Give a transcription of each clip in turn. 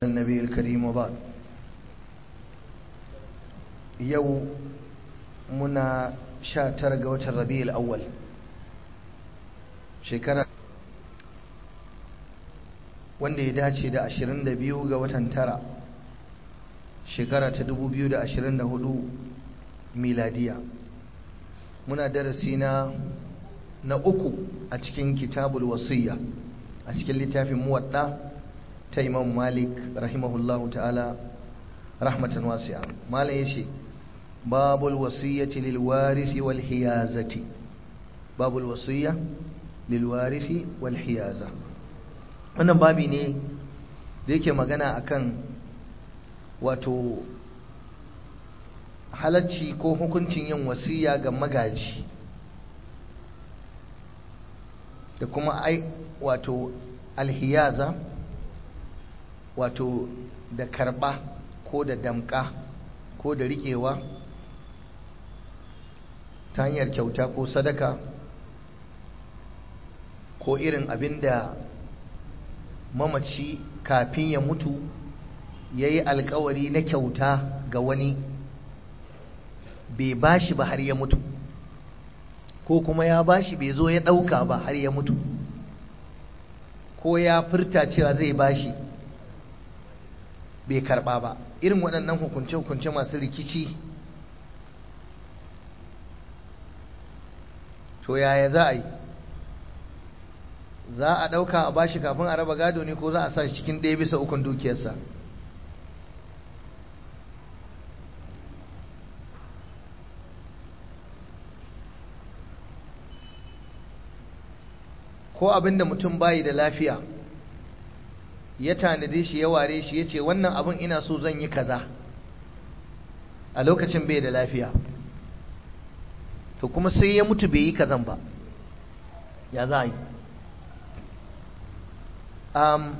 النبي الكريم وبعد يو منا شاتر قوة الربيع الأول شكرا wanda ya dace da 22 ga watan tara shekara ta 2024 miladiya muna darasi na na uku a cikin kitabul wasiyya a cikin littafin muwadda ta imam malik rahimahullahu ta'ala rahmatan wasi'a malam yace babul wasiyyati lil warisi wal hiyazati babul wasiyya lil warisi wal hiyaza wannan babi ne da yake magana akan wato halacci ko hukuncin yin wasiya ga magaji da kuma ai wato alhiyaza wato da karba ko da damka ko da riƙewa ta hanyar kyauta ko sadaka ko irin abin da mamaci kafin ya mutu ya yi alkawari na kyauta ga wani bai bashi ba har ya mutu ko kuma ya bashi bai zo ya ɗauka ba har ya mutu ko ya furta cewa zai bashi bai karba ba irin waɗannan hukunce-hukunce masu rikici to yaya za a yi za a ɗauka a bashi kafin a raba gado ne ko za a sa shi cikin ɗaya bisa ukun dukiyarsa ko abinda mutum bayi da lafiya ya tanade shi ya ware shi ya ce wannan abin ina so zan yi kaza a lokacin bai da lafiya to kuma sai ya mutu bai yi kazan ba ya za a yi um,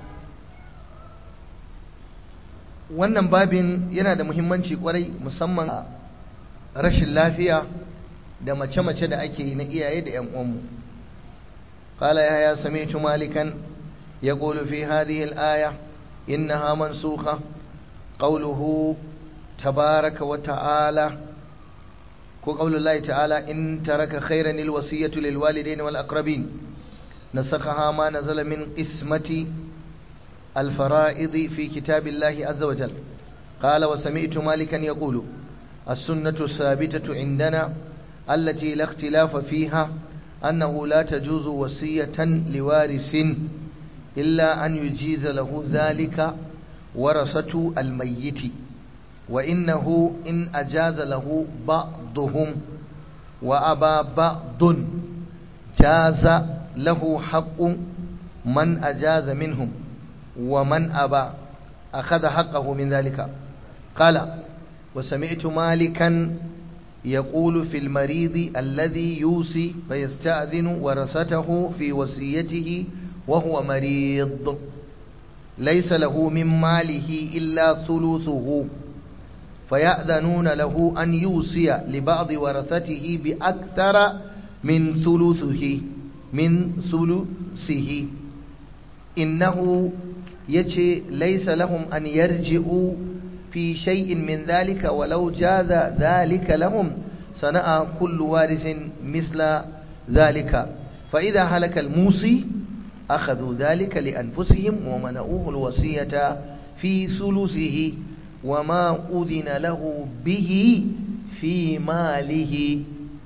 wannan babin yana da muhimmanci kwarai musamman rashin lafiya da mace-mace da ake yi na iyaye da 'yan uwanmu قال يا سمعت مالكا يقول في هذه الآية إنها منسوخة قوله تبارك وتعالى وقول الله تعالى إن ترك خيرا الوصية للوالدين والأقربين نسخها ما نزل من قسمة الفرائض في كتاب الله عز وجل قال وسمعت مالكا يقول السنة الثابتة عندنا التي لا اختلاف فيها أنه لا تجوز وصية لوارث إلا أن يجيز له ذلك ورثة الميت وإنه إن أجاز له بعضهم وأبى بعض جاز له حق من أجاز منهم ومن أبى أخذ حقه من ذلك قال وسمعت مالكا يقول في المريض الذي يوصي فيستأذن ورثته في وصيته وهو مريض ليس له من ماله إلا ثلثه فيأذنون له أن يوصي لبعض ورثته بأكثر من ثلثه من ثلثه إنه يجي ليس لهم أن يرجعوا في شيء من ذلك ولو جاز ذلك لهم صنع كل وارث مثل ذلك فإذا هلك الموصي أخذوا ذلك لأنفسهم ومنعوه الوصية في ثلثه وما أذن له به في ماله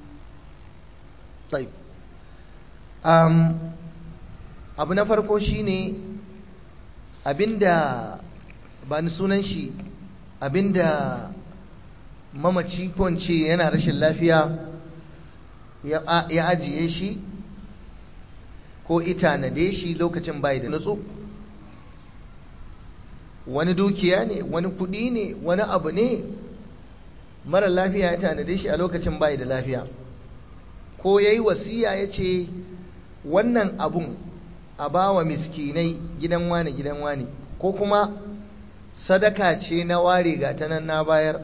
طيب أم abu na farko shine abinda ba ni sunan shi abinda mamaci kwance yana rashin lafiya ya ajiye shi ko itanade shi lokacin bai da nutsu wani dukiya ne wani kudi ne wani abu ne mara lafiya ya tanade shi a lokacin bai da lafiya ko ya yi wasiya ya ce wannan abun a bawa miskinai gidan wani gidan wani ko kuma sadaka ce na ware ga ta nan na bayar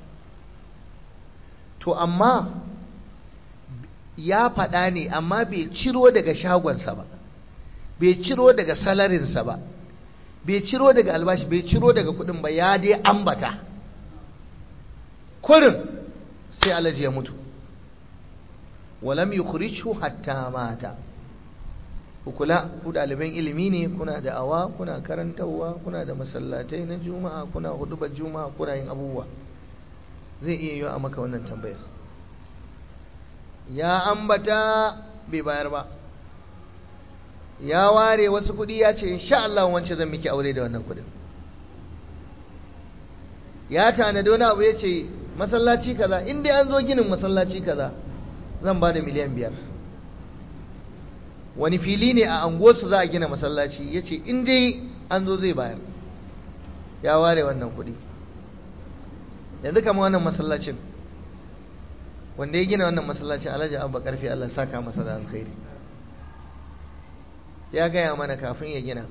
to amma ya faɗa ne amma bai ciro daga shagonsa ba bai ciro daga salarinsa ba bai ciro daga albashi bai ciro daga kudin ba ya dai ambata kurin sai alaji ya mutu walam yukhrijhu hatta mata kula ku ɗaliban ilimi ne kuna da awa kuna karantarwa kuna da masallatai na juma'a kuna hudubar juma'a kuna yin abubuwa zai iya yi a maka wannan tambayar ya ambata bai bayar ba ya ware wasu kuɗi ya ce insha Allah wance zan miki aure da wannan kuɗin ya tanadi wani abu ya ce masallaci kaza in dai an zo ginin masallaci kaza zan ba da miliyan biyar wani fili ne a anguwarsu za a gina masallaci ya ce in dai an zo zai bayar ya ware wannan kuɗi yanzu kama wannan masallacin wanda ya gina wannan masallacin alhaji abba karfi Allah saka masa da alkhairi ya gaya mana kafin ya gina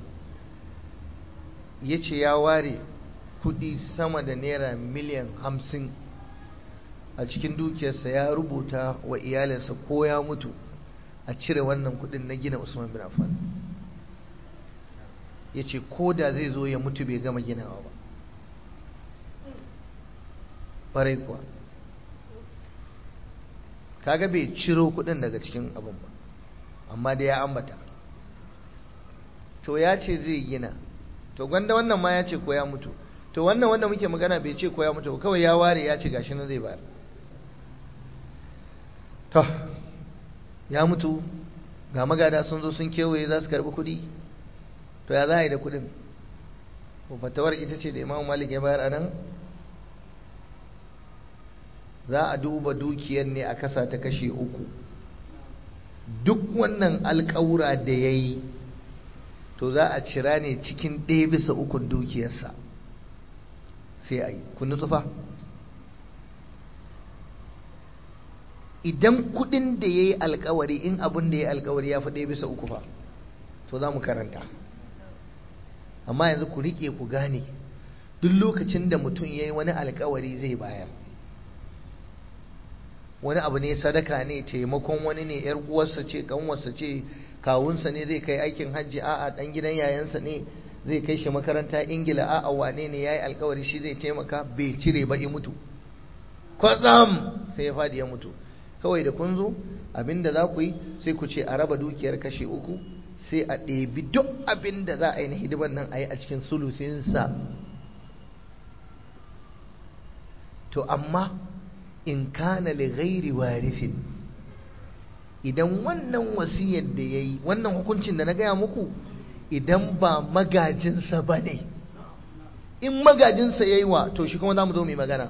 ya ce ya ware kudi sama da naira miliyan hamsin a cikin dukiyarsa ya rubuta wa iyalinsa ko ya mutu a cire wannan kudin na gina usman bin affan ya ce ko da zai zo ya mutu bai gama ginawa ba ɓarai kuwa kaga bai ciro kudin daga cikin abin ba amma da ya ambata to ya ce zai gina to gwanda wannan ma ya ce ko ya mutu to wannan wanda muke magana bai ce ko ya mutu kawai ya ware ya ce gashi na zai bayar to ya mutu ga magada sun zo sun kewaye za su karbi kudi to ya za a yi da kudin fatawar ita ce da imamu malik ya bayar a nan za a duba dukiyar ne a kasa ta kashe uku duk wannan alkawura da ya yi to za a cira ne cikin ɗaya bisa ukun dukiyarsa sai a yi kun tsufa idan kudin da ya yi alkawari in abin da ya yi alkawari ya fi ɗaya bisa uku fa to za mu karanta amma yanzu ku riƙe ku gane duk lokacin da mutum ya yi wani alkawari zai bayar wani abu ne sadaka ne taimakon wani ne yar uwarsa ce kanwarsa ce kawunsa ne zai kai aikin hajji a'a dan gidan yayansa ne zai kai shi makaranta ingila a'a wane ne yayi alkawari shi zai taimaka bai cire ba ya mutu kwatsam sai ya fadi ya mutu kawai da kun zo abinda za ku yi sai ku ce a raba dukiyar kashe uku sai a ɗebi duk abin da za a yi na hidimar nan a yi a cikin sulusinsa to amma in kana li ghairi warisin idan wannan wasiyar da ya yi wannan hukuncin da na gaya muku idan ba magajinsa ba ne in magajinsa ya yi wa to shi kuma za mu zo mai magana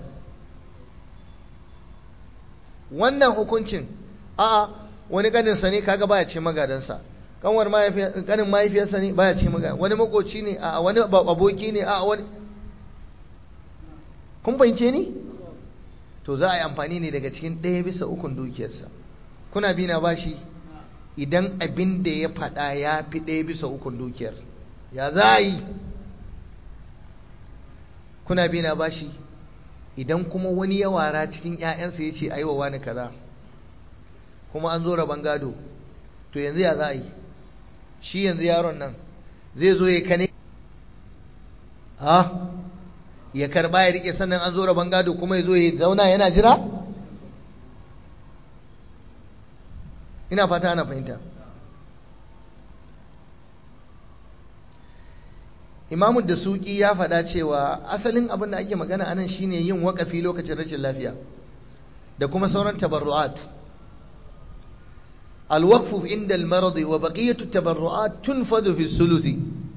wannan hukuncin a wani ganinsa ne kaga baya ce magadansa kanwar ganin mahaifiyarsa ne baya ce magadan wani makoci ne a wani aboki ne a wani kun fahimce ni to za a yi amfani ne daga cikin ɗaya bisa ukun dukiyarsa kuna bi na bashi idan abin da ya faɗa ya fi ɗaya bisa ukun dukiyar ya za a yi kuna bi na bashi idan kuma wani ya wara cikin 'ya'yansa ya ce a yi wa wani kaza kuma an zo rabon gado to yanzu ya za a yi shi yanzu yaron nan zai zo ya kane ha ya karba ya rike sannan an zo rabon gado kuma ya zo ya zauna yana jira ina fata ana fahimta imamu da suki ya faɗa cewa asalin abin da ake magana anan shine yin waƙafi lokacin rashin lafiya da kuma sauran tabarru'at alwaqfu inda almarad wa baqiyatu tabarru'at tunfadu fi sulusi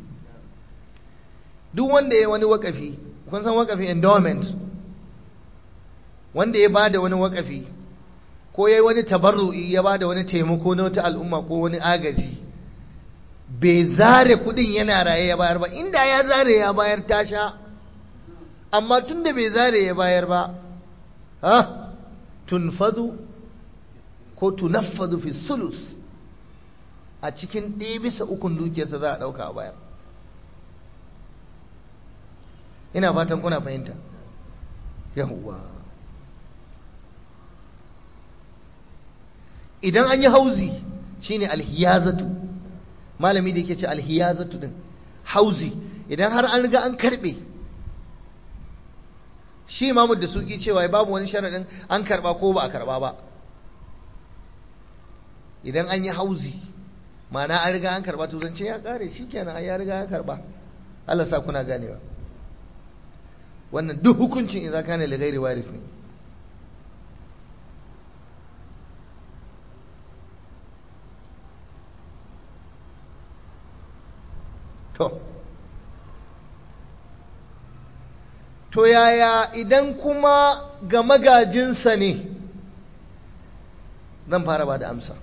duk wanda ya wani waƙafi kun san waƙafi endowment wanda ya bada wani waƙafi ko ya yi wani tabarru'i ya bada wani taimako na wata al'umma ko wani agaji bai zare kudin yana raye ya bayar ba inda ya zare ya bayar tasha amma tun da bai zare ya bayar ba ha tunfadu ko tunaffadu fi sulus a cikin ɗaya bisa ukun dukiyarsa za a ɗauka a bayar ina fatan kuna fahimta yawwa idan an yi hauzi shine alhiyazatu malami da yake ce alhiyazatu din hauzi idan har an riga an karbe shi imamu da suki cewa babu wani sharaɗin an karba ko ba a karba ba idan an yi hauzi ma'ana an riga an karba to zance ya kare shi kenan ya riga ya karba Allah sa kuna ganewa wannan duk hukuncin idza kana li ghairi waris ne to to yaya idan kuma ga magajinsa ne zan fara ba da amsa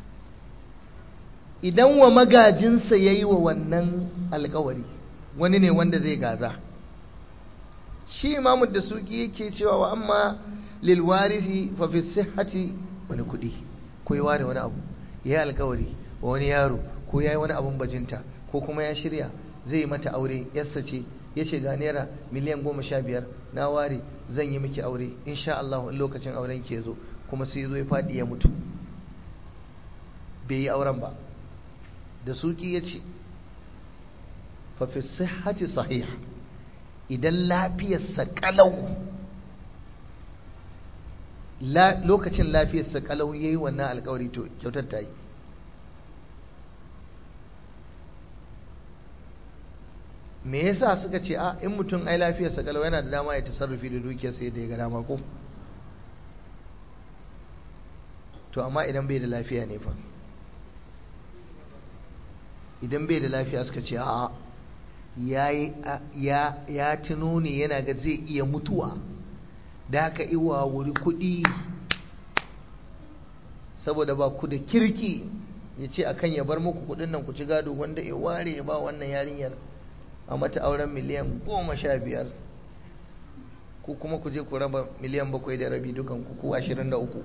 idan wa magajinsa ya yi wa wannan alkawari wani ne wanda zai gaza shi imamu da suki yake cewa wa amma lilwarifi fa fi sihhati wani kuɗi ko ya ware wani abu ya yi alkawari wa wani yaro ko ya yi wani abun bajinta ko kuma ya shirya zai mata aure yassa ce ya ce ga naira miliyan goma sha biyar na ware zan yi miki aure insha Allah in lokacin auren ke zo kuma sai zo ya faɗi ya mutu bai yi auren ba da suki ya ce fafi sihhati sahih idan lafiyarsa kalau lokacin lafiyarsa kalau ya yi wannan alkawari to kyautar ta yi me yasa suka ce a in mutum ai lafiyarsa kalau yana da dama ya tasarrufi da dukiyarsa yadda ya ga dama ko to amma idan bai da lafiya ne fa idan bai da lafiya suka ce a ya ya tuno ne yana ga zai iya mutuwa da haka iwa wuri kuɗi saboda ba ku da kirki ya ce akan ya bar muku kuɗin nan ku ci gado wanda ya ware ya ba wannan yarinyar a mata auren miliyan goma sha biyar ku kuma ku je ku raba miliyan bakwai da rabi dukan ku ashirin da uku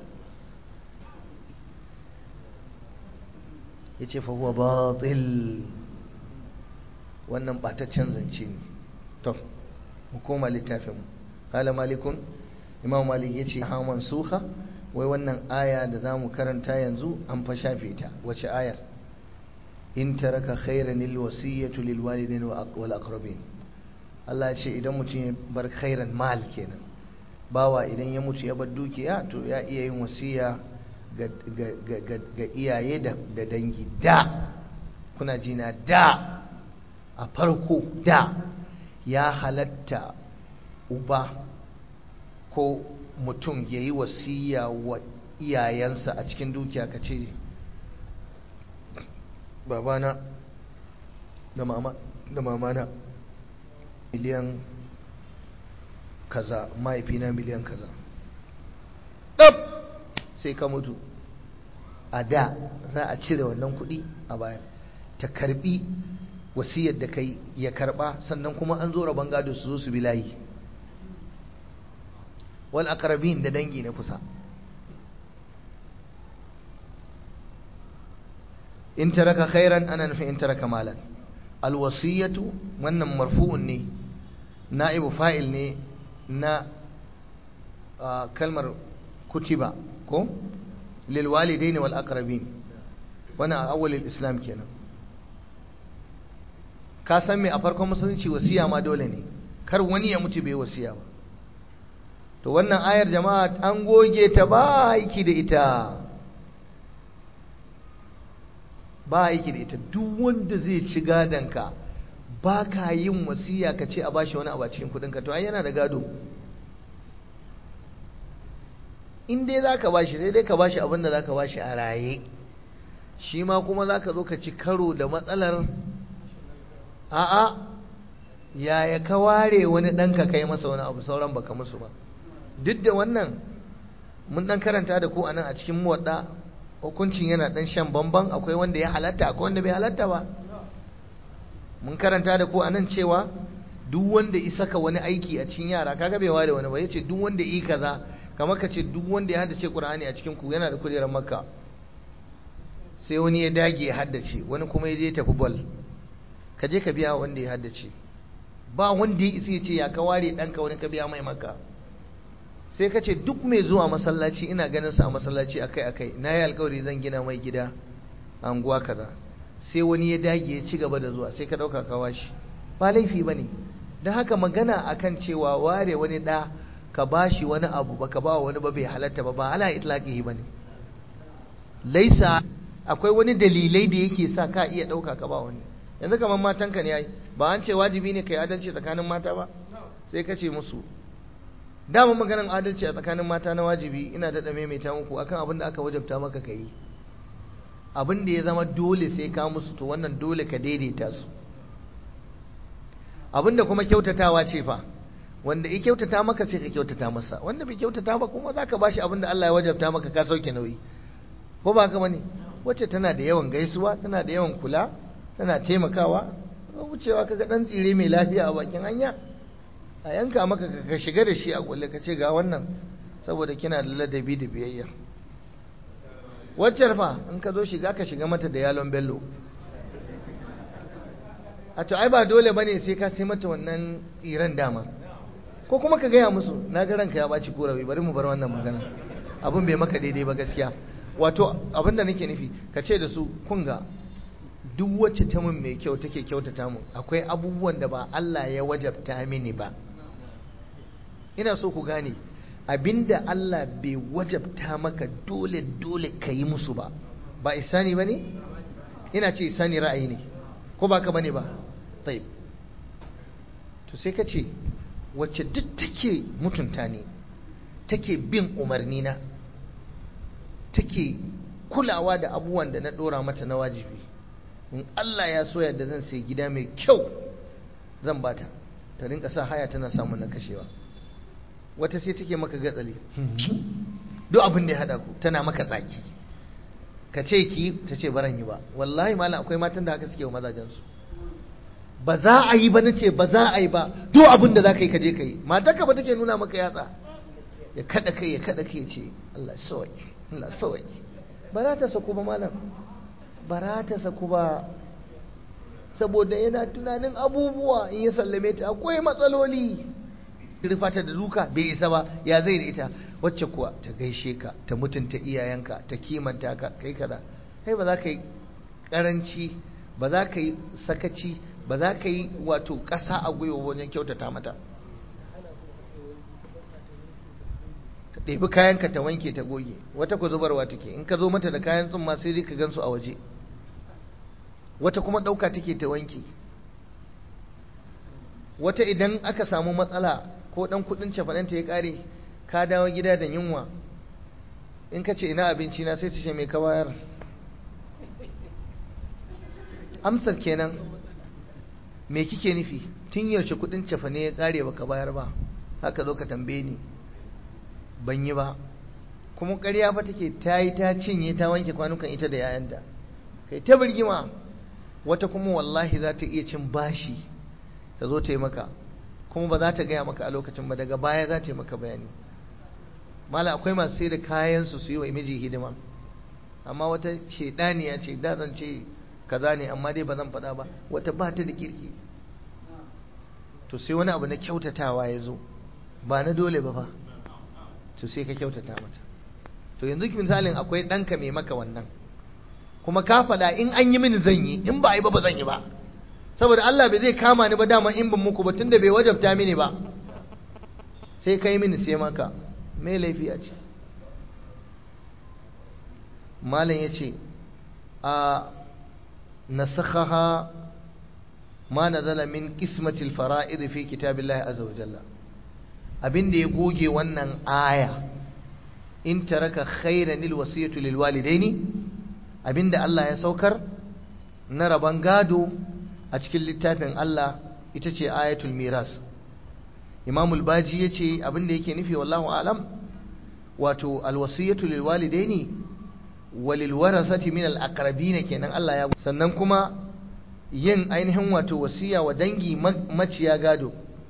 ya ce fahuwa batil wannan ɓataccen zance ne to mu koma littafin kala malikun imam malik ya ce haman suha wai wannan aya da za mu karanta yanzu an fa shafe ta wace ayar in taraka khairan lil wasiyatu lil walidin wal aqrabin Allah ya ce idan mutum ya bar khairan mal kenan bawa idan ya mutu ya bar dukiya to ya iya yin wasiya ga iyaye da dangi da kuna jina da a farko da ya halatta uba ko mutum ya yi wasiya wa iyayensa a cikin dukiya ka ce babana da mama da mamana miliyan kaza mahaifina miliyan kaza ɗab sai ka mutu a da za a cire wannan kuɗi a bayan ta karbi wasiyar da kai ya karba sannan kuma an zo rabon gado su zo su bi layi wal aqrabin da dangi na kusa in taraka khairan ana nufin in taraka malan al wasiyatu wannan marfu'un ne na'ibu fa'il ne na kalmar kutiba ko lil walidaini wal aqrabin wannan a awwalil islam kenan ka san me a farkon musulunci wasiya ma dole ne kar wani ya mutu bai wasiya ba to wannan ayar jama'a an goge ta ba aiki da ita ba aiki da ita duk wanda zai ci gadonka ba ka yin wasiya ka ce a bashi wani abu a cikin kudinka to ai yana da gado in dai za ka bashi sai dai ka bashi abin da za ka bashi a raye shi ma kuma za ka zo ka ci karo da matsalar a'a yaya ka ware wani ɗanka kai masa wani abu sauran baka musu ba duk da wannan mun ɗan karanta da ku a nan a cikin muwadda hukuncin yana ɗan shan bamban akwai wanda ya halatta akwai wanda bai halatta ba mun karanta da ku a nan cewa duk wanda ya saka wani aiki a cikin yara kaga bai ware wani ba yace duk wanda yi kaza kamar ka ce duk wanda ya haddace Qur'ani a cikin ku yana da kujerar Makka sai wani ya dage ya haddace wani kuma ya je tafi ball ka je ka biya wanda ya haddace ba wanda ya isa ya ce ya ka ware ɗanka wani ka biya mai maka sai ka ce duk mai zuwa masallaci ina ganin sa a masallaci akai akai na yi alkawari zan gina mai gida a anguwa kaza sai wani ya dage ya ci gaba da zuwa sai ka ɗauka ka washi ba laifi ba ne don haka magana akan cewa ware wani ɗa ka ba shi wani abu ba ka ba wani ba bai halatta ba ba ala itlaqihi ba ne laisa akwai wani dalilai da yake sa ka iya ɗauka ka ba wani yanzu kamar matanka ne yayi ba an ce wajibi ne kai adalci tsakanin mata ba sai ka ce musu dama maganin adalci a tsakanin mata na wajibi ina daɗa maimaita muku akan abin da aka wajabta maka ka yi abin da ya zama dole sai ka musu to wannan dole ka daidaita su abin da kuma kyautatawa ce fa wanda ya kyautata maka sai ka kyautata masa wanda bai kyautata ba kuma za ka bashi abin da Allah ya wajabta maka ka sauke nauyi ko ba haka bane wacce tana da yawan gaisuwa tana da yawan kula tana taimakawa wucewa kaga dan tsire mai lafiya a bakin hanya a yanka maka ka shiga da shi a kulle ka ce ga wannan saboda kina da ladabi da biyayya wacce fa in ka zo shiga ka shiga mata da yalon bello a to ai ba dole bane sai ka sai mata wannan tsiran dama ko kuma ka gaya musu na ga ranka ya baci korafi bari mu bar wannan magana abin bai maka daidai ba gaskiya wato abin da nake nufi ka ce da su kun ga duk wacce ta mun mai kyau take kyautata mun akwai abubuwan da ba Allah ya wajabta mini ba ina so ku gane abinda Allah bai wajabta maka dole dole ka yi musu ba ba isani ba ne ina ce isani ra'ayi ne ko ba ka bane ba taib to sai ka ce wacce duk take mutunta ne take bin umarni na take kulawa da abubuwan da na dora mata na wajibi in Allah ya so yadda zan sai gida mai kyau zan bata ta rinka sa haya tana samun na kashewa wata sai take maka gatsali duk abin da ya hada ku tana maka tsaki ka ce ki ta ce baran yi ba wallahi malam akwai matan da haka suke wa mazajensu ba za a yi ba na ce ba za a yi ba duk abin da za ka yi ka je ka yi matarka ba take nuna maka yatsa ya kada kai ya kada kai ce Allah sawai Allah sawai ba za ta saku ba malam ba za ta saku ba saboda yana tunanin abubuwa in ya sallame ta akwai matsaloli rufa ta da duka bai isa ba ya zai da ita wacce kuwa ta gaishe ka ta mutunta iyayenka ta kimanta ka kai kaza kai ba za ka yi karanci ba za ka yi sakaci ba za ka yi wato ƙasa a gwiwa wajen kyautata mata ka ɗebi kayanka ta wanke ta goge wata ku zubarwa take in ka zo mata da kayan tsumma sai dai ka gansu a waje wata kuma ɗauka take ta wanke wata idan aka samu matsala ko ɗan kuɗin cafananta ya ƙare ka dawo gida da yunwa in ka ce ina abinci na sai ta ce mai ka bayar amsar kenan me kike nufi tun yaushe kuɗin cafane ya ƙare baka bayar ba haka zo ka tambaye ni ban yi ba kuma ƙarya fa take ta yi ta cinye ta wanke kwanukan ita da yayanta kai ta birgima wata kuma wallahi za ta iya cin bashi ta zo ta yi maka kuma ba za ta gaya maka a lokacin ba daga baya za ta yi maka bayani mala akwai masu sai da kayansu su yi wa miji hidima amma wata shaidaniya ce da zan ce kaza ne amma dai ba zan faɗa ba wata ba ta da kirki to sai wani abu na kyautatawa ya zo ba na dole ba fa to sai ka kyautata mata to yanzu misalin akwai ɗanka mai maka wannan kuma ka faɗa in an yi mini zan yi in ba a yi ba ba zan yi ba saboda Allah bai zai kama ni ba dama in ban muku ba tunda bai wajabta mini ba sai kai mini sai maka me laifi a ce malam ya ce a nasakhaha ma nazala min qismatil fara'id fi kitabillahi azza wa jalla abinda ya goge wannan aya in taraka khairan lil wasiyatu lil walidaini abinda Allah ya saukar na raban gado a cikin littafin Allah ita ce ayatul miras imamul baji ya ce abinda yake nufi wallahu alam wato alwasiyatu lil walidaini walil warasati min al aqrabina kenan Allah ya sannan kuma yin ainihin wato wasiya wa dangi maciya gado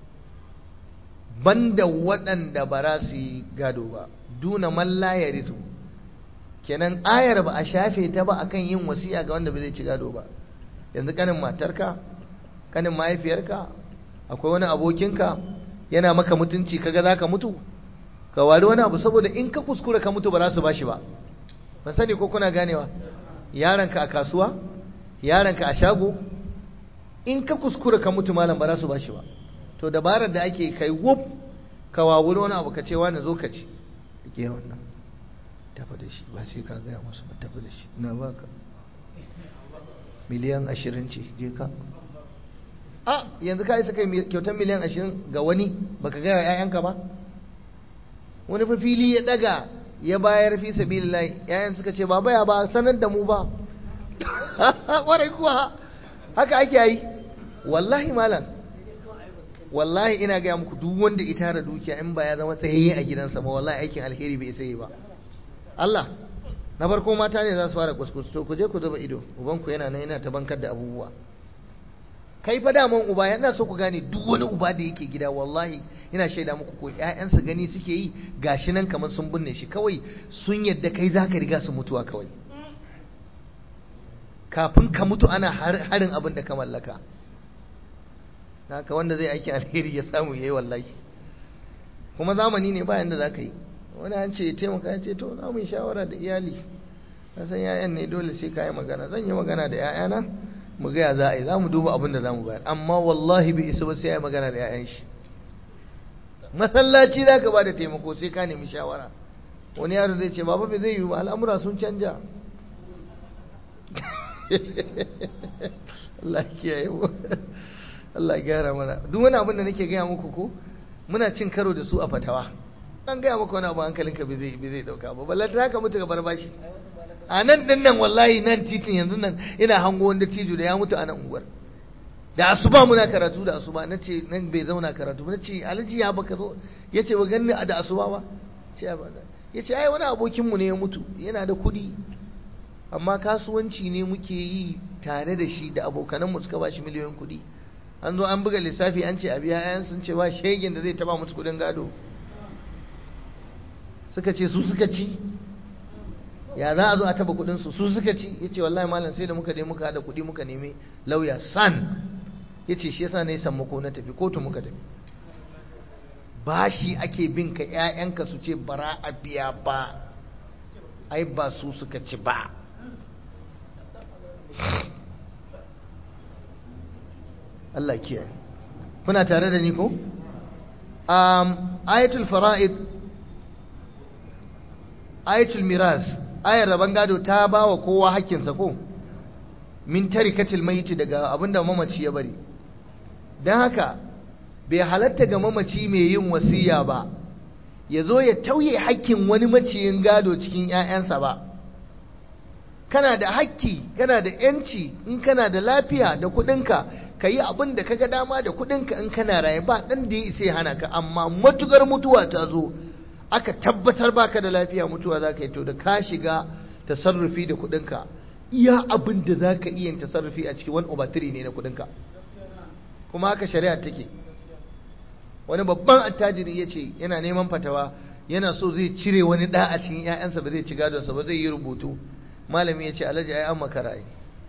banda waɗanda ba za su yi gado ba duna man la yarisu kenan ayar ba a shafe ta ba akan yin wasiya ga wanda ba zai ci gado ba yanzu kanin matarka kanin mahaifiyarka akwai wani abokinka yana maka mutunci kaga za ka mutu ka wari wani abu saboda in ka kuskura ka mutu ba za su bashi ba ban sani ko kuna ganewa yaranka a kasuwa yaranka a shago in ka kuskura ka mutu malam ba za su bashi ba to dabarar da ake kai wuf ka wawuri wani abu ka ce wani zo ka ci ke wannan tafi da shi ba sai ka gaya musu ba tafi da shi na baka miliyan ashirin ce je ka a yanzu ka isa kai kyautar miliyan ashirin ga wani baka gaya wa 'ya'yanka ba wani fa fili ya daga ya bayar fi sabilillahi 'ya'yan suka ce baba ya ba sanar da mu ba warai kuwa haka ake yi wallahi malam wallahi ina gaya muku duk wanda ita tara dukiya in ba ya zama tsayayye a gidansa ba wallahi aikin alheri bai sai ba Allah na farko mata ne za su fara kuskus to ku je ku zuba ido ubanku yana nan yana ta bankar da abubuwa kai fa daman uba yana so ku gane duk wani uba da yake gida wallahi ina shaida muku ko ƴaƴansa gani suke yi gashi nan kamar sun binne shi kawai sun yadda kai zaka riga su mutuwa kawai kafin ka mutu ana harin abin da ka mallaka haka wanda zai aiki alheri ya samu yayi wallahi kuma zamani ne bayan da zaka yi wani an ce ya taimaka ya ce to za mu yi shawara da iyali na san yayan ne dole sai ka yi magana zan yi magana da yayana mu gaya za a yi za mu duba abin da za mu bayar amma wallahi bai isa ba sai ya yi magana da yayan shi masallaci za ka ba da taimako sai ka nemi shawara wani yaro zai ce baba bai zai yi ba al'amura sun canja Allah kiyaye mu Allah gyara mana duk wani abin da nake gaya muku ko muna cin karo da su a fatawa an gaya maka wani abu hankalinka bai zai bai zai dauka ba balle ta ka mutu ka bar bashi a nan din nan wallahi nan titin yanzu nan ina hango wanda tijo da ya mutu a nan unguwar da asuba muna karatu da asuba na ce nan bai zauna karatu na ce alhaji ya baka zo ya ce ba ganni da asuba ba ya ce ai wani abokinmu ne ya mutu yana da kuɗi amma kasuwanci ne muke yi tare da shi da abokananmu suka ba shi miliyoyin kuɗi an zo an buga lissafi an ce a biya ayan sun ce ba shegin da zai taba musu kuɗin gado suka ce su suka ci ya za a zo a taba kuɗin su su suka ci ya ce wallahi malam sai da muka je muka haɗa kuɗi muka nemi lauya san ya ce shi yasa na yi sammako na tafi kotu muka tafi bashi ake bin ka ƴaƴanka su ce bara a biya ba ai ba su suka ci ba Allah kiyaye kuna tare da ni ko um, ayatul fara'id ayatul miras ayar rabon gado ta ba wa kowa hakkinsa ko min tarikatil maiti daga abinda mamaci ya bari don haka bai halatta ga mamaci mai yin wasiya ba ya zo ya tauye hakkin wani maciyin gado cikin 'ya'yansa ba kana da hakki kana da 'yanci in kana da lafiya da kuɗinka ka yi abin da kaga dama da kuɗinka in kana raye ba ɗan da ya isa ya hana ka amma matukar mutuwa ta zo aka tabbatar baka da lafiya mutuwa za ka yi to da ka shiga tasarrufi da kuɗinka iya abin da za ka iya tasarrufi a cikin wani obatiri ne na kuɗinka kuma haka shari'a take wani babban attajiri ya ce yana neman fatawa yana so zai cire wani ɗa a cikin 'ya'yansa ba zai ci gadonsa ba zai yi rubutu malami ya ce alhaji ai an makara ai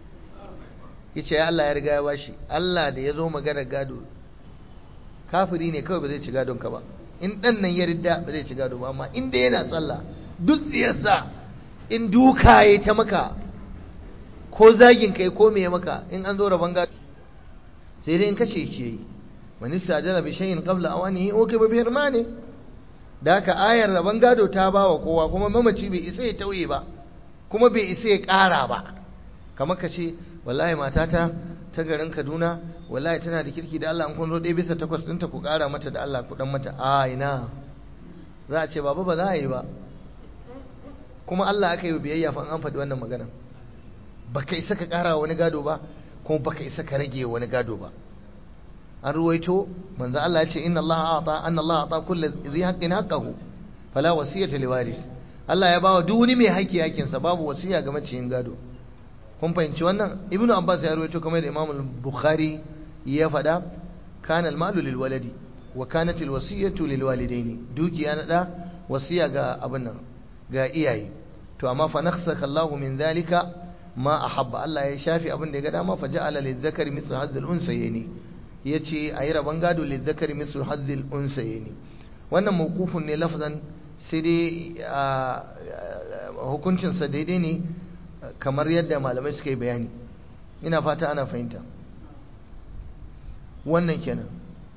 ya ce Allah ya riga ya bashi Allah da ya zo magana gado kafiri ne kawai ba zai ci gadon ka ba in ɗan nan ya ridda ba zai ci gado ba amma in da yana tsalla duk tsiyarsa in duka ya ta maka ko zagin kai ko me maka in an zo rabon gado sai dai in kace ke yi man istajala bi shay'in qabla awanihi uqiba bi hirmani da haka ayar rabon gado ta bawa kowa kuma mamaci bai isa ya tauye ba kuma bai isa ya ƙara ba kamar ka ce wallahi matata ta garin Kaduna wallahi tana da kirki da Allah an kun zo ɗaya bisa takwas ɗinta ku ƙara mata da Allah ku dan mata a ina za a ce baba ba za a yi ba kuma Allah aka yi biyayya fa an faɗi wannan magana baka isa ka ƙara wani gado ba kuma baka isa ka rage wani gado ba an ruwaito manzo Allah ya ce inna Allah a'ta anna Allah a'ta kulli dhi haqqin haqqahu fala wasiyata liwaris Allah ya bawa duk wani mai haƙƙi haƙƙin sa babu wasiya ga maciyin gado kun fahimci wannan ibnu abbas ya ruwaito kamar da imam bukhari ya faɗa kana al-malu lil waladi wa kanat al-wasiyatu lil walidaini dukiya na da wasiya ga abin nan ga iyaye to amma fa nakhsaka Allah min zalika ma ahabba Allah ya shafi abin da ya ga dama fa ja'ala lil zakari mithlu hadzal unsayni ya ce a yi rabon gado lizzakari mislu hazzil unsayeni wannan mawkufun ne lafzan sai dai hukuncinsa daidai ne kamar yadda malamai suka yi bayani ina fata ana fahimta wannan kenan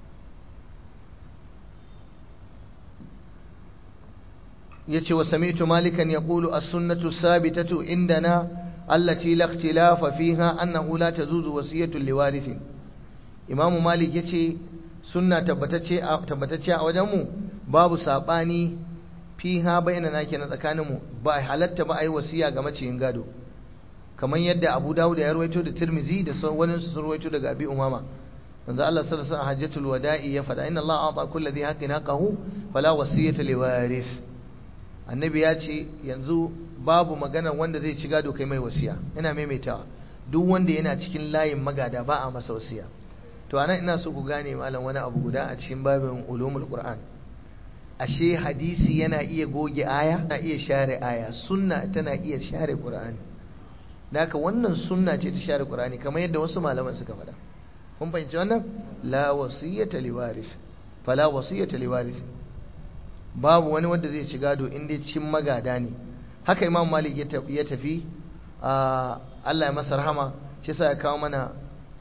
yace wa sami'tu malikan yaqulu as-sunnatu sabitatu indana allati la ikhtilafa fiha annahu la tazuzu wasiyatu liwarithin imam malik yace sunna tabbatacce tabbatacce a wajen mu babu sabani fiha bainana kenan tsakanin mu ba halatta ba ai wasiya ga maciyin gado kamar yadda Abu Dawud ya rawaito da Tirmizi da wani su rawaito daga Abi Umama manzo Allah sallallahu alaihi wasallam hajjatul wada'i ya fada inna Allah a'ta kulli dhi haqqin haqqahu fala wasiyata liwaris annabi ya ce yanzu babu magana wanda zai ci gado kai mai wasiya ina maimaitawa duk wanda yana cikin layin magada ba a masa wasiya to anan ina so ku gane malam wani abu guda a cikin babin ulumul qur'an ashe hadisi yana iya goge aya na iya share aya sunna tana iya share qur'ani haka wannan sunna ce ta share qur'ani kamar yadda wasu malaman suka faɗa kun fahimci wannan la wasiyata liwaris fala wasiyata liwaris babu wani wanda zai ci gado in dai cikin magada ne haka imam malik ya tafi Allah ya masa rahama shi sa ya kawo mana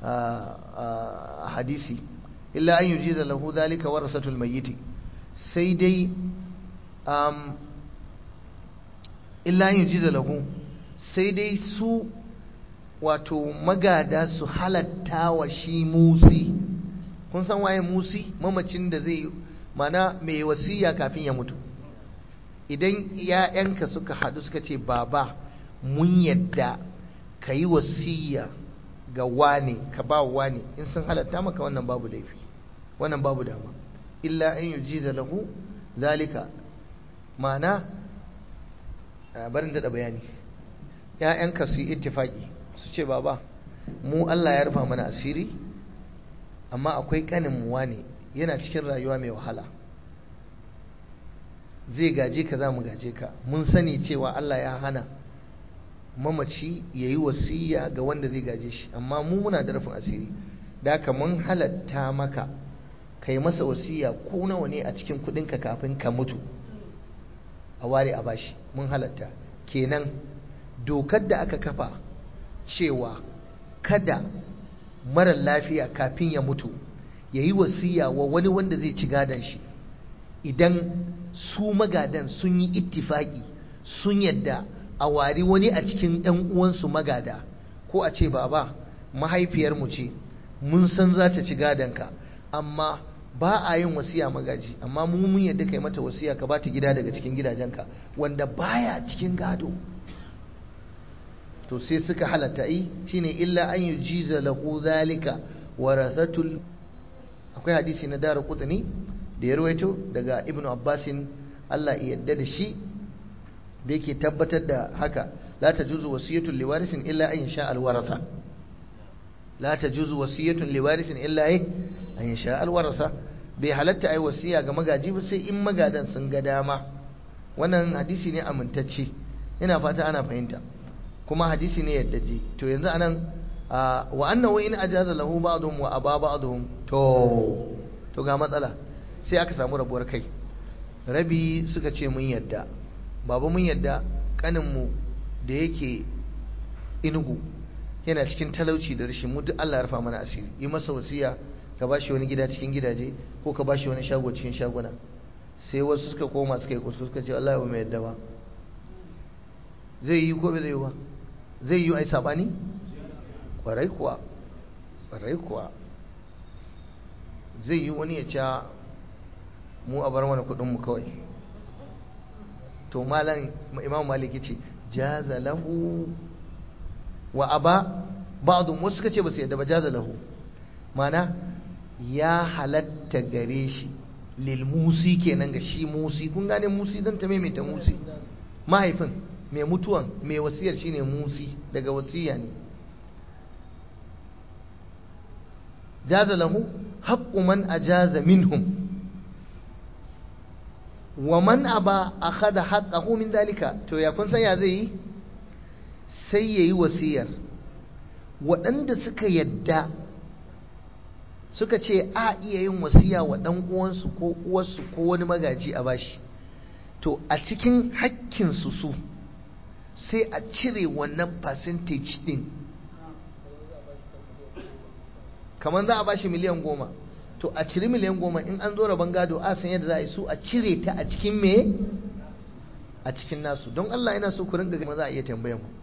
hadisi illa an yujiza lahu zalika warasatul mayyit sai dai illa an yujiza lahu sai dai su wato magada su halatta wa shi musi kun san waye musi mamacin da zai mana mai wasiya kafin ya mutu idan ‘ya'yanka suka haɗu suka ce baba mun yadda ka yi wasiya ga wane ka ba wane in sun halatta maka wannan babu laifi wannan babu dama illa an yi jiza lahu zalika mana barin daɗa bayani ‘ya'yanka su yi ittifaki su ce baba mu Allah ya rufa mana asiri amma akwai ƙanin mu wane yana cikin rayuwa mai wahala zai gaje ka za mu gaje ka mun sani cewa Allah ya hana mamaci ya yi wasiya ga wanda zai gaje shi amma mu muna da rufin asiri da haka mun halatta maka ka yi masa wasiya ko nawa ne a cikin kudinka kafin ka mutu a ware a bashi mun halatta kenan dokar da aka kafa cewa kada mara lafiya kafin ya mutu ya yi wasiya wa wani wanda zai ci gadon shi idan su magadan sun yi ittifaki sun yadda a wari wani a cikin ɗan uwansu magada ko a ce baba mahaifiyarmu ce mun san za ta ci gadonka amma ba a yin wasiya magaji amma mu mun yadda kai mata wasiya ka bata gida daga cikin gidajenka wanda baya cikin gado to sai suka halatta yi shine illa an yujiza lahu zalika warathatul akwai hadisi na dara kudani da ya rawaito daga ibn abbasin Allah ya yadda da shi da yake tabbatar da haka la tajuzu wasiyatun liwarisin illa an yasha alwarasa la tajuzu wasiyatun liwarisin illa an yasha alwarasa bai halatta ai wasiya ga magaji ba sai in magadan sun ga dama wannan hadisi ne amintacce ina fata ana fahimta kuma hadisi ne yadda ji to yanzu anan wa annahu in ajaza lahu ba'dhum wa aba ba'dhum to to ga matsala sai aka samu rabuwar kai rabi suka ce mun yadda baba mun yadda kanin mu da yake inugu yana cikin talauci da rashin mu duk Allah ya rufa mana asiri yi masa wasiya ka bashi wani gida cikin gidaje ko ka bashi wani shago cikin shaguna sai wasu suka koma suka yi kuskure suka ce Allah ya mai yadda ba zai yi ko bai zai yi ba zai yi ai sabani kwarai kuwa kwarai kuwa zai yi wani ya ca mu a bar mana kudinmu kawai to malam imam maliki ce jaza lahu wa aba ba'du wasu suka ce ba su yadda ba jaza lahu mana ya halatta gare shi lil musi kenan ga shi musi kun gane musi zan ta maimaita musi mahaifin mai mutuwan mai wasiyar shine musi daga wasiya ne jaza lahu haqqu man ajaza minhum wa man aba akhadha haqqahu min dalika to ya kun san ya zai yi sai yayi wasiyar waɗanda suka yadda suka ce a iya yin wasiya wa ɗan uwansu ko uwarsu ko wani magaji a bashi to a cikin hakkinsu su sai a cire wannan percentage din kamar za a ba shi miliyan goma to a ciri miliyan goma in an zo rabon gado a san yadda za a yi su a cire ta a cikin me a cikin nasu don Allah yana so ku ringa gama za a iya tambayan ku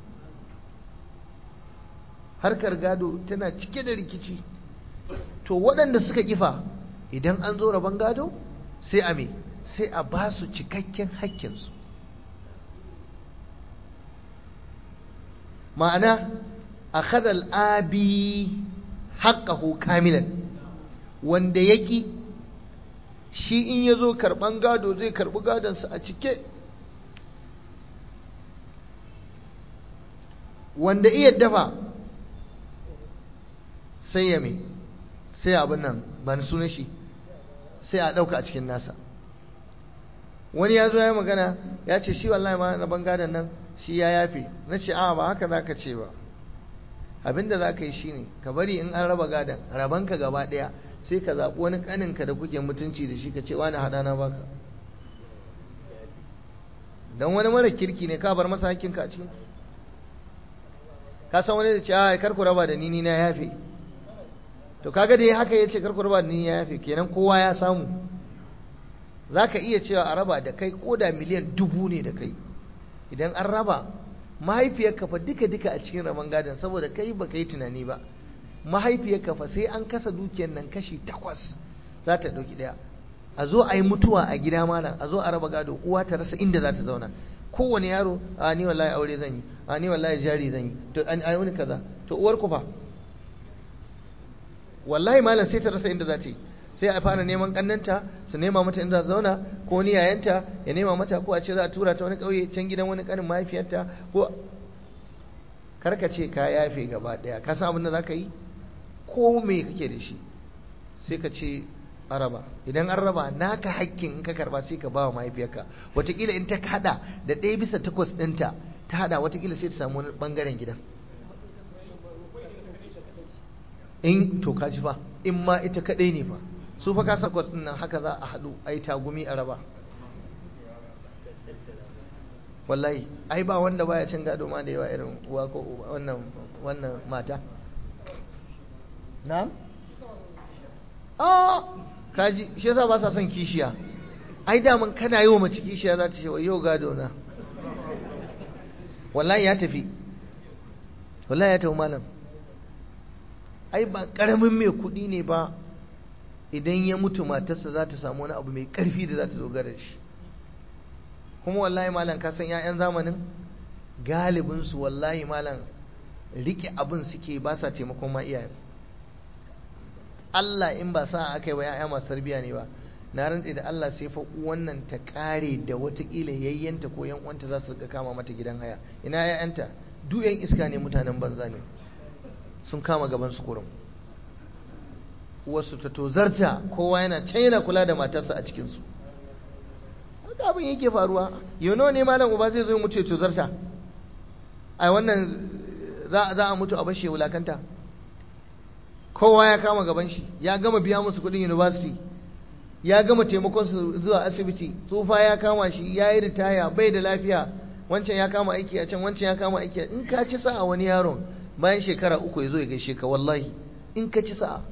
harkar gado tana cike da rikici to waɗanda suka kifa idan an zo rabon gado sai a me sai a ba su cikakken hakkinsu ma'ana a kadal abi haƙƙahu kamilan wanda yaki shi in ya zo karɓan gado zai karɓi gadonsa a cike wanda iya dafa sai ya me sai abin nan ba ni sunan shi sai a ɗauka a cikin nasa wani ya zo ya magana ya ce shi wallahi ma na bangadan nan shi ya yafe na ce a ba haka za ka ce ba abinda za ka yi shi ne ka bari in an raba gadon rabanka gaba ɗaya sai ka zaɓi wani ƙaninka da kuke mutunci da shi ka ce wani haɗa na baka don wani mara kirki ne ka bar masa hakkinka a cikin ka san wani da ce a kar ku raba da ni ni na yafe to kaga da ya haka ya ce kar ku raba da ni ya yafe kenan kowa ya samu za ka iya cewa a raba da kai ko da miliyan dubu ne da kai idan an raba mahaifiyarka fa duka duka a cikin rabon gadon saboda kai ba ka yi tunani ba mahaifiyarka fa sai an kasa dukiyar nan kashi takwas za ta ɗauki ɗaya a zo a yi mutuwa a gida malam a zo a raba gado uwa ta rasa inda za ta zauna kowane yaro a ni wallahi aure zan yi a ni wallahi jari zan yi to an ayi wani kaza to uwar ku fa wallahi malam sai ta rasa inda za ta yi sai a fara neman kannanta su nema mata inda za zauna ko ni yayanta ya nema mata ko a ce za a tura ta wani kauye can gidan wani kanin mahaifiyarta ko karka ce ka yafe gaba daya ka san abin da zaka yi ko me kake da shi sai ka ce araba idan an raba naka hakkin in ka karba sai ka bawa mahaifiyarka watakila in ta hada da ɗaya bisa takwas ɗinta ta hada watakila sai ta samu wani bangaren gidan in to ka ji fa in ma ita kadai ne fa su fa kasa kwas nan haka za a haɗu a yi tagumi a raba wallahi ai ba wanda baya cin gado ma da yawa irin uwa ko wannan wannan mata na a kaji shi yasa ba sa son kishiya ai daman kana yi wa mace kishiya za ta ce wa yau gado na wallahi ya tafi wallahi ya tafi malam ai ba karamin mai kuɗi ne ba idan ya mutu matarsa za ta samu wani abu mai ƙarfi da za ta dogara da shi kuma wallahi malam ka san 'ya'yan zamanin galibinsu wallahi malam rike abin suke ba sa taimakon ma iyayen Allah in ba sa aka yi wa 'ya'ya masu tarbiyya ne ba na rantse da Allah sai fa wannan ta kare da watakila yayyanta ko yan uwanta za su rika kama mata gidan haya ina 'ya'yanta duk 'yan iska ne mutanen banza ne sun kama gaban su kurum wasu ta tozarta kowa yana can yana kula da matarsa a cikinsu haka abin yake faruwa yano ne malam uba zai zo mutu ya tozarta a wannan za a mutu a bashe wulakanta kowa ya kama gaban shi ya gama biya musu kudin university ya gama taimakon su zuwa asibiti tsufa ya kama shi ya yi ritaya bai da lafiya wancan ya kama aiki a can wancan ya kama aiki in ka ci sa'a wani yaron bayan shekara uku ya zo ya gaishe ka wallahi in ka ci sa'a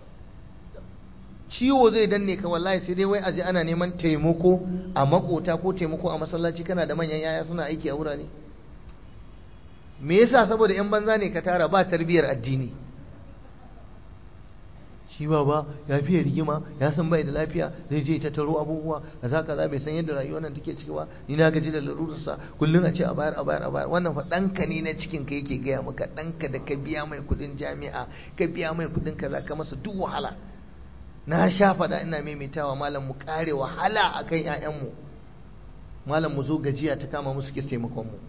ciwo zai danne ka wallahi sai dai wai aje ana neman taimako a makota ko taimako a masallaci kana da manyan yaya suna aiki a wurare me yasa saboda yan banza ne ka tara ba tarbiyar addini shi ba ya fiye rigima ya san bai da lafiya zai je ta taro abubuwa kaza kaza bai san yadda rayuwar nan take ciki ba ni na gaji da larurarsa kullum a ce a bayar a bayar a bayar wannan fa ɗanka ne na cikin ka yake gaya maka ɗanka da ka biya mai kuɗin jami'a ka biya mai kuɗin kaza ka masa duk wahala na sha faɗa ina maimaitawa malam mu kare wahala a kan ‘ya'yanmu malam mu zo gajiya ta kama musu kis taimakonmu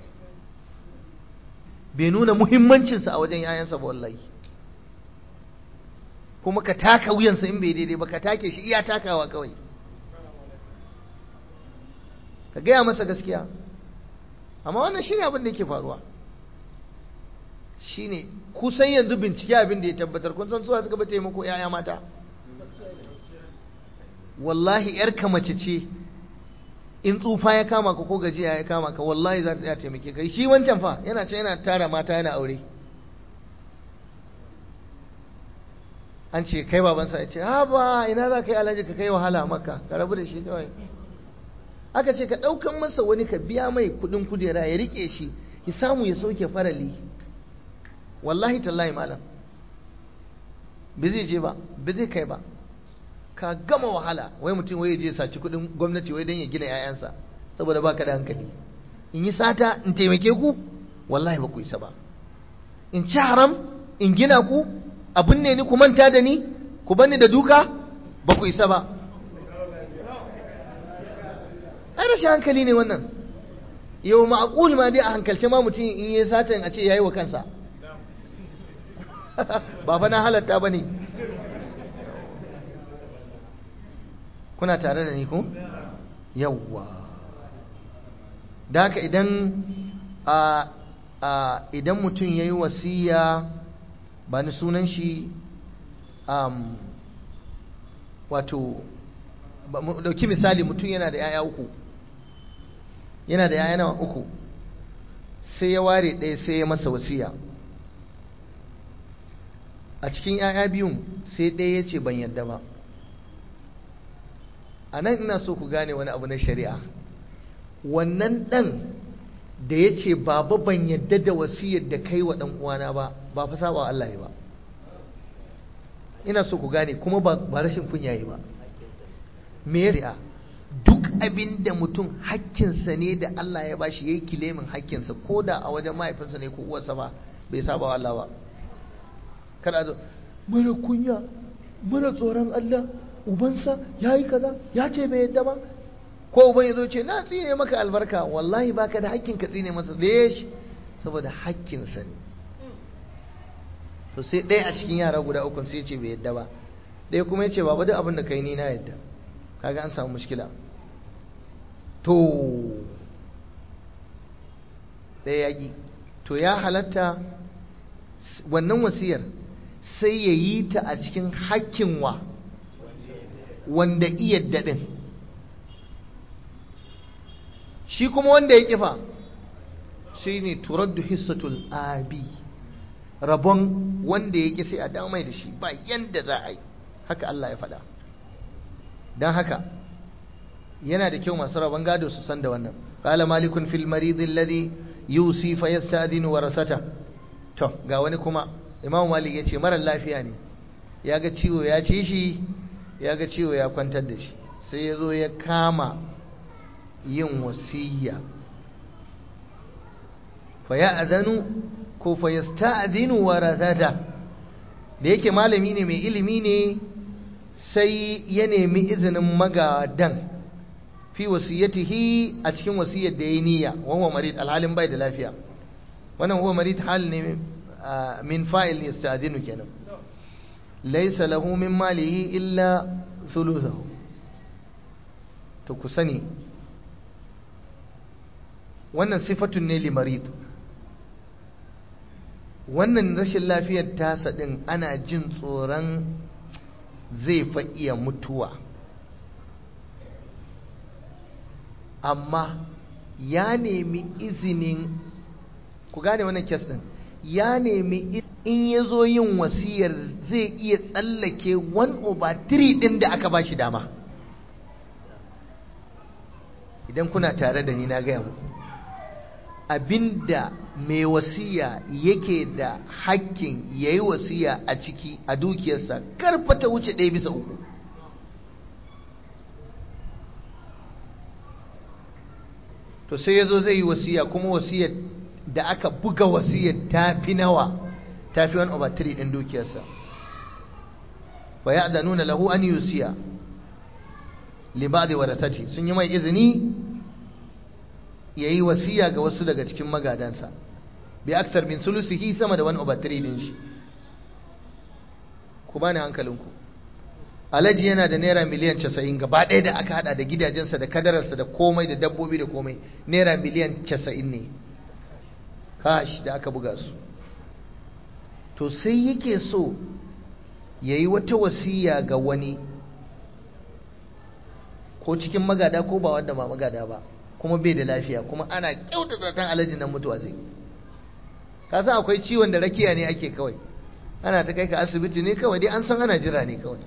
bai nuna muhimmancinsa a wajen ‘ya'yansa ba wallahi kuma ka taka wuyansa in bai daidai ba ka take shi iya takawa kawai ka gaya masa gaskiya amma wannan shi ne abin da yake faruwa shi ne kusan yanzu bincike abin da ya tabbatar kun san suwa suka ba taimako ‘ya'ya mata wallahi ‘yarka mace ce in tsufa ya kama ka ko gajiya ya kama ka wallahi za ta iya taimake ka shi wancan fa yana ce yana tara mata yana aure an ce kai babansa ya ce ha ba ina za ka yi alhaji ka kai wahala maka ka rabu da shi kawai aka ce ka ɗaukan masa wani ka biya mai kuɗin kujera ya riƙe shi ki samu ya sauke farali wallahi tallahi malam ba zai je ba ba zai kai ba ka gama wahala wai mutum wai je saci kuɗin gwamnati wai don ya gina 'ya'yansa saboda baka da hankali in yi sata in taimake ku wallahi ba ku isa ba in ci haram in gina ku abin ne ni ku manta da ni ku bani da duka ba ku isa ba ai rashin hankali ne wannan yau ma'aqul ma dai a hankalce ma mutum in yi satan a ce yayi wa kansa ba fa na halatta bane kuna tare da ni ko yawwa da haka idan a a idan mutum yayi wasiya ba ni sunan shi um, wato dauki misali mutum yana da 'ya'ya uku yana da 'ya'ya nawa uku sai ya ware ɗaya sai ya masa wasiya a cikin 'ya'ya biyun sai ɗaya ya ce ban yadda ba a nan ina so ku gane wani abu na shari'a wannan ɗan da ya ce baba ban yadda da wasiyar da kai wa ɗan uwana ba ba fa saba Allah ya ba ina so ku gane kuma ba rashin kunya yi ba me ya duk abin da mutum hakkinsa ne da Allah ya bashi yayi kilemin hakkinsa ko da a wajen mahaifinsa ne ko uwarsa ba bai saba wa Allah ba kada zo mara kunya mara tsoron Allah ubansa yayi kaza ya ce bai yadda ba ko uban ya zo ce na tsine maka albarka wallahi baka da hakkin ka tsine masa lesh saboda hakkinsa ne to sai ɗaya a cikin yara guda uku sai ya ce bai yadda ba ɗaya kuma ya ce baba duk abin da kai ni na yadda kaga an samu mushkila to ɗaya yaƙi to ya halatta wannan wasiyar sai ya yi ta a cikin hakkin wa wanda iya daɗin shi kuma wanda ya kifa shi ne turaddu hissatul abi rabon wanda ya ƙi sai a damai da shi ba yanda za a yi haka Allah ya faɗa don haka yana da kyau masu rabon gado su san da wannan qala malikun fil marid alladhi yusi fa yasta'dinu warasata to ga wani kuma imamu malik yace mara lafiya ne ya ga ciwo ya ci shi ya ga ciwo ya kwantar da shi sai ya zo ya kama yin wasiyya fa ya'zanu ko fa yasta'dinu warasata da yake malami ne mai ilimi ne sai ya nemi izinin magadan fi wasiyatihi a cikin wasiyar da ya niyya wa marid alhalin bai da lafiya wannan huwa marid hal ne min fa'il yasta'dinu kenan laysa lahu min malihi illa thuluthahu to ku sani wannan sifatun ne li marid wannan rashin lafiyar tasa din ana jin tsoron zai fa iya mutuwa amma ya nemi izinin ku gane wannan kes din ya nemi in ya zo yin wasiyar zai iya tsallake 1 over 3 din da aka ba shi dama idan kuna tare da ni na gaya muku abinda mai wasiya yake da hakkin ya yi wasiya a ciki a dukiyarsa karfata wuce ɗaya bisa uku to sai ya zo zai yi wasiya kuma wasiyar da aka buga wasiyar ta fi nawa ta fi 1 over 3 ɗin dukiyarsa wa ya nuna lahu an yusiya libadi warathati sun yi mai izini ya yi wasiya ga wasu daga cikin magadansa bi aksar min sulusihi sama da 1 over 3 din shi ku bani hankalinku alhaji yana da naira miliyan 90 gaba ɗaya da aka hada da gidajensa da kadararsa da komai da dabbobi da komai naira miliyan 90 ne kash da aka buga su to sai yake so ya yi wata wasiya ga wani ko cikin magada ko ba wanda ba magada ba kuma bai da lafiya kuma ana kyautata kan alhaji nan mutuwa zai ka san akwai ciwon da rakiya ne ake kawai ana ta kai ka asibiti ne kawai dai an san ana jira ne kawai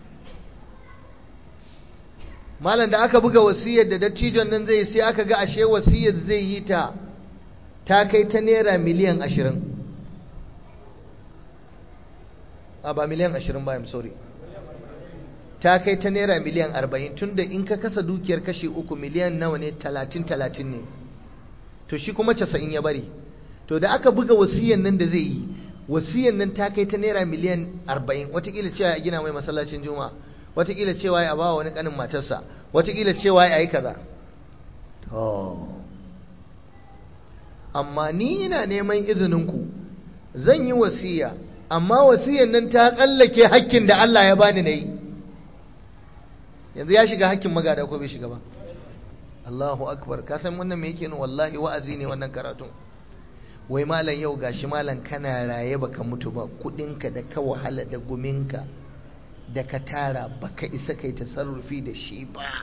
malam da aka buga wasiyar da dattijon nan zai sai aka ga ashe wasiyar zai yi ta ta kai ta naira miliyan ashirin a ba miliyan ashirin ba I'm sorry ta kai ta naira miliyan arba'in tun da in ka kasa dukiyar kashi uku miliyan nawa ne talatin talatin ne to shi kuma casa'in ya bari to da aka buga wasiyar nan da zai yi wasiyar nan ta kai ta naira miliyan arba'in watakila cewa ya gina mai masallacin juma'a watakila cewa ya bawa wani kanin matarsa watakila cewa ya yi kaza amma ni ina neman izininku zan yi wasiya amma wasiyar nan ta tsallake hakkin da Allah ya bani na yi yanzu ya shiga hakkin magada ko bai shiga ba Allahu akbar ka san wannan me yake nuna wallahi wa'azi ne wannan karatun wai malam yau gashi malam kana raye baka mutu ba kudinka da ka wahala da guminka da ka tara baka isa kai tasarrufi da shi ba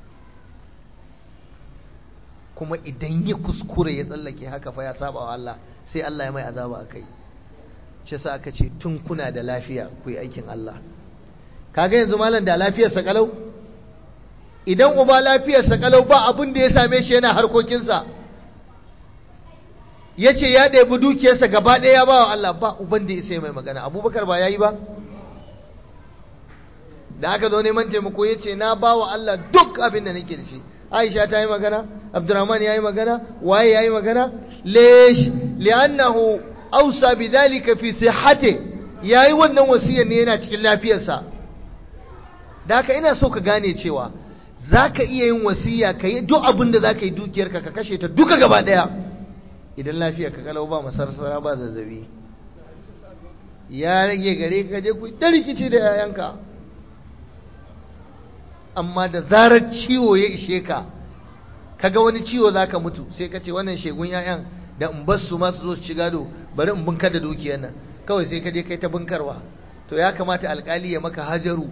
kuma idan ya kuskure ya tsallake haka fa ya saba wa Allah sai Allah ya mai azaba akai shi sa aka ce tun kuna da lafiya ku yi aikin Allah kaga yanzu malam da lafiyar sa kalau idan uba lafiyar sa kalau ba abin da ya same shi yana harkokinsa ya ce ya ɗebi dukiyarsa gaba ɗaya ya ba wa Allah ba uban da ya sai mai magana abubakar ba ya yi ba da aka zo neman taimako ya ce na ba wa Allah duk abin da nake da shi aisha ta yi magana abdurrahman ya yi magana waye ya yi magana lesh li'annahu ausa bi dhalika fi sihhati yayi wannan wasiyar ne yana cikin lafiyarsa da haka ina so ka gane cewa zaka iya yin wasiya ka yi duk abin da zaka yi dukiyarka ka kashe ta duka gaba daya idan lafiya ka kalau ba masarsara ba zazzabi ya rage gare ka je ku ta rikici da yayanka amma da zarar ciwo ya ishe ka kaga wani ciwo zaka mutu sai ka ce wannan shegun yayan da in bar su masu zo su ci gado bari in bunkar da dukiyar nan kawai sai ka je kai ta bunkarwa to ya kamata alkali ya maka hajaru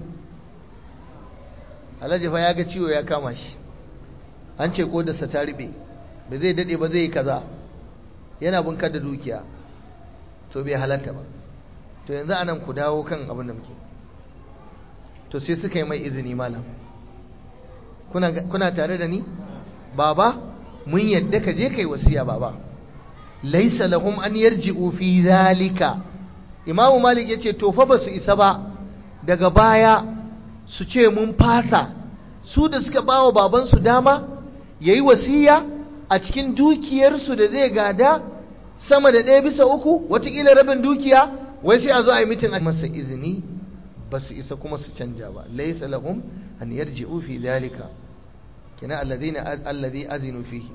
alhaji fa ya ga ciwo ya kama shi an ce ko da sa ta ribe ba zai dade ba zai yi kaza yana bunkar da dukiya to bai halatta ba to yanzu anan ku dawo kan abin da muke to sai suka yi mai izini malam kuna kuna tare da ni baba mun yadda ka je kai wasiya baba laisa lahum an yarji'u fi zalika imamu malik yace to fa basu isa ba daga baya su ce mun fasa su da suka bawa baban su dama yayi wasiya a cikin dukiyarsu da zai gada sama da ɗaya bisa uku watakila rabin dukiya wai sai a zo a yi mitin a masa izini ba su isa kuma su canja ba laisa lahum an yarji'u fi zalika kina alladhina alladhi azinu fihi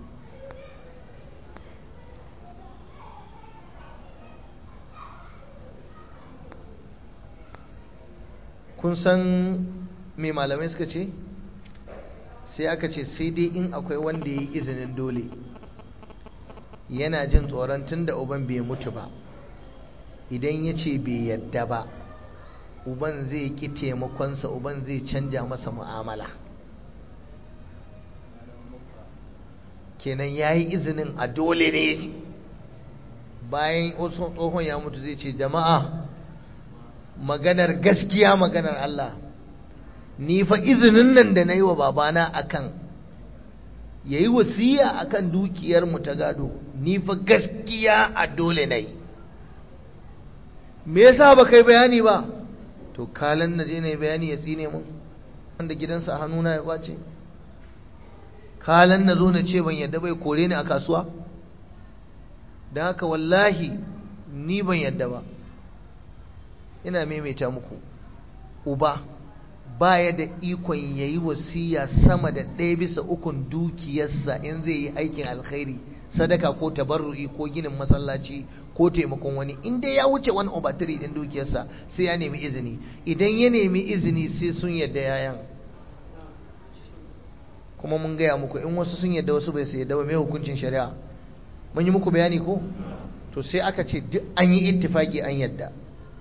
kun san me malamai suka ce sai aka ce sai dai in akwai wanda ya yi izinin dole yana jin tsoron tun da uban bai mutu ba idan ya ce bai yadda ba uban zai ƙi taimakonsa uban zai canja masa mu'amala kenan ya yi izinin a dole ne bayan tsohon ya mutu zai ce jama'a maganar gaskiya maganar Allah ni fa izinin nan da na yi wa babana akan ya yi wasiya akan dukiyar mu ta gado ni fa gaskiya a dole na yi me yasa ba kai bayani ba to kalan na je na yi bayani ya tsine mun wanda gidansa a hannuna ya kwace kalan na zo na ce ban yadda bai kore ni a kasuwa don haka wallahi ni ban yadda ba ina maimaita muku uba baya da ikon ya yi wasiya sama da ɗaya bisa ukun dukiyarsa in zai yi aikin alkhairi sadaka ko tabarru'i ko ginin masallaci ko taimakon wani in dai ya wuce wani obatiri ɗin dukiyarsa sai ya nemi izini idan ya nemi izini sai sun yadda yayan kuma mun gaya muku in wasu sun yadda wasu bai su yadda ba mai hukuncin shari'a mun yi muku bayani ko to sai aka ce duk an yi ittifaki an yadda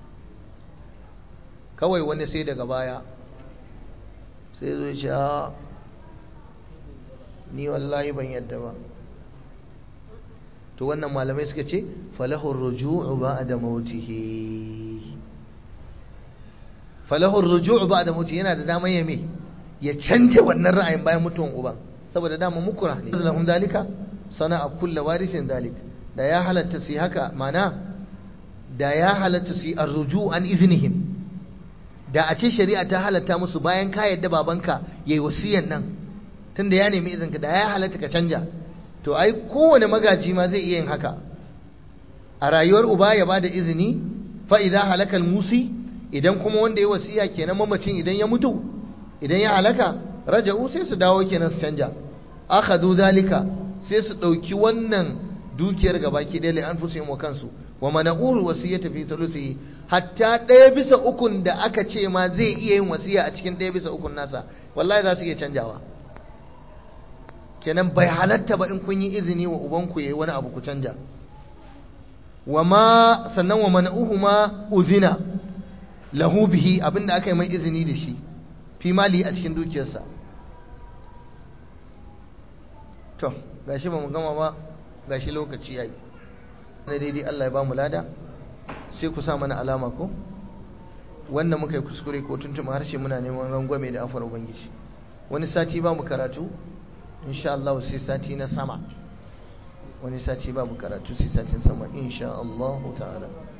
kawai wani sai daga baya sai zo ce a ni wallahi ban yadda ba to wannan malamai suka ce falahur ruju'u ba'da mautihi falahu ruju'u ba'da mutu yana da damar ya me ya canja wannan ra'ayin bayan mutuwan uban saboda dama mukura ne lahum dalika sana'a kullu warisin dalik da ya halatta su haka mana da ya halatta su arruju an iznihim da a ce shari'a ta halatta musu bayan ka yadda babanka yayi wasiyan nan tunda ya nemi izinka da ya halatta ka canja to ai kowane magaji ma zai iya yin haka a rayuwar uba ya bada izini fa idza halakal musi idan kuma wanda ya wasiya kenan mamacin idan ya mutu idan ya halaka raja'u sai su dawo kenan su canja akhadhu zalika sai su dauki wannan dukiyar gabaki ɗaya li anfusihim wa kansu wa mana'ul wasiyata fi thuluthi hatta ɗaya bisa ukun da aka ce ma zai iya yin wasiya a cikin ɗaya bisa ukun nasa wallahi za su iya canjawa kenan bai halatta ba in kun yi izini wa ubanku yayi wani abu ku canja wa ma sannan wa mana'uhu ma uzina lahu bihi abinda aka yi mai izini da shi fi mali a cikin dukiyarsa to gashi ba mu gama ba gashi lokaci yayi na daidai Allah ya ba mu lada sai ku sa mana alama ko wanda muka yi kuskure ko tuntuma harshe muna neman rangwame da afar ubangiji wani sati ba mu karatu insha Allah sai sati na sama wani sati ba mu karatu sai satin sama insha Allah ta'ala